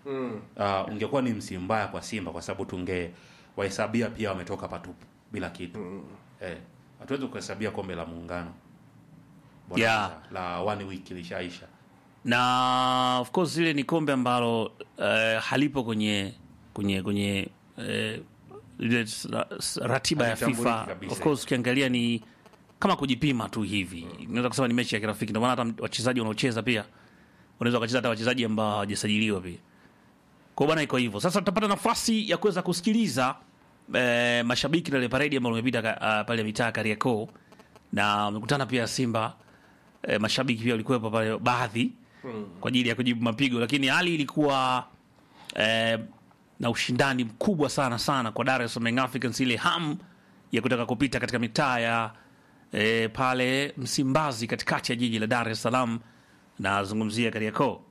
Mm. uh, ungekuwa ni msimu mbaya kwa Simba kwa sababu tunge wahesabia pia wametoka patupu bila kitu Mm. eh, hatuwezi kuhesabia kombe la muungano Bora Yeah. la one week lishaisha na of course ile ni kombe ambalo eh, halipo kwenye kwenye kwenye eh, ile s- s- ratiba ya Halitambuliki FIFA. kabisa. Of course ukiangalia ni kama kujipima tu hivi, naweza kusema ni mechi ya kirafiki. Ndio maana hata wachezaji wanaocheza pia unaweza wakacheza hata wachezaji ambao hawajasajiliwa pia. Kwa bwana, iko hivyo. Sasa tutapata nafasi ya kuweza kusikiliza eh, mashabiki na ile paredi ambayo imepita ka- uh, pale mitaa Kariakoo na wamekutana pia Simba eh, mashabiki pia walikuwepo pale baadhi kwa ajili ya kujibu mapigo, lakini hali ilikuwa eh, na ushindani mkubwa sana sana kwa Dar es Salaam Young Africans, ile hamu ya kutaka kupita katika mitaa ya eh, pale Msimbazi katikati ya jiji la Dar es Salaam, nazungumzia Kariakoo.